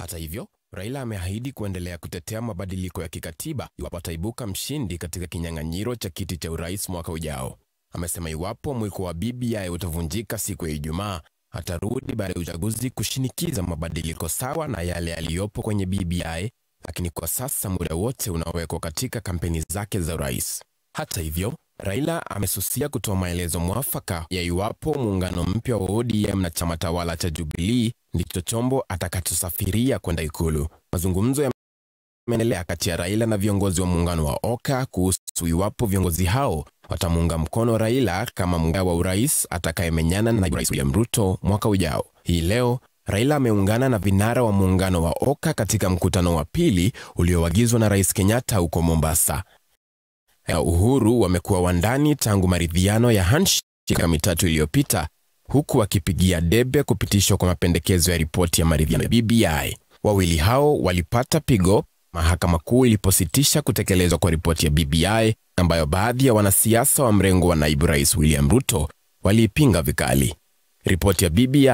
Hata hivyo, Raila ameahidi kuendelea kutetea mabadiliko ya kikatiba iwapo ataibuka mshindi katika kinyang'anyiro cha kiti cha urais mwaka ujao. Amesema iwapo mwiko wa BBI utavunjika siku ya Ijumaa, atarudi baada ya uchaguzi kushinikiza mabadiliko sawa na yale yaliyopo kwenye BBI, lakini kwa sasa muda wote unawekwa katika kampeni zake za urais. Hata hivyo, Raila amesusia kutoa maelezo mwafaka ya iwapo muungano mpya wa ODM na chama tawala cha Jubilee ndicho chombo atakachosafiria kwenda Ikulu. Mazungumzo yameendelea kati ya Raila na viongozi wa muungano wa OKA kuhusu iwapo viongozi hao watamuunga mkono Raila kama mgombea wa urais atakayemenyana na naibu rais William Ruto mwaka ujao. Hii leo Raila ameungana na vinara wa muungano wa OKA katika mkutano wa pili ulioagizwa na Rais Kenyatta huko Mombasa ya Uhuru wamekuwa wandani tangu maridhiano ya handshake mitatu iliyopita, huku wakipigia debe kupitishwa kwa mapendekezo ya ripoti ya maridhiano ya BBI. Wawili hao walipata pigo mahakama kuu ilipositisha kutekelezwa kwa ripoti ya BBI ambayo baadhi ya wanasiasa wa mrengo wa naibu rais William Ruto waliipinga vikali. Ripoti ya BBI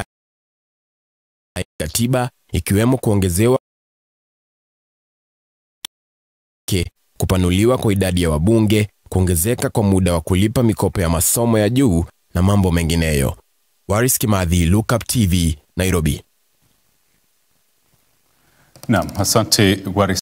katiba ikiwemo kuongezewa kupanuliwa kwa idadi ya wabunge, kuongezeka kwa muda wa kulipa mikopo ya masomo ya juu na mambo mengineyo. Waris Kimathi, Lookup TV, Nairobi. Naam, asante Waris.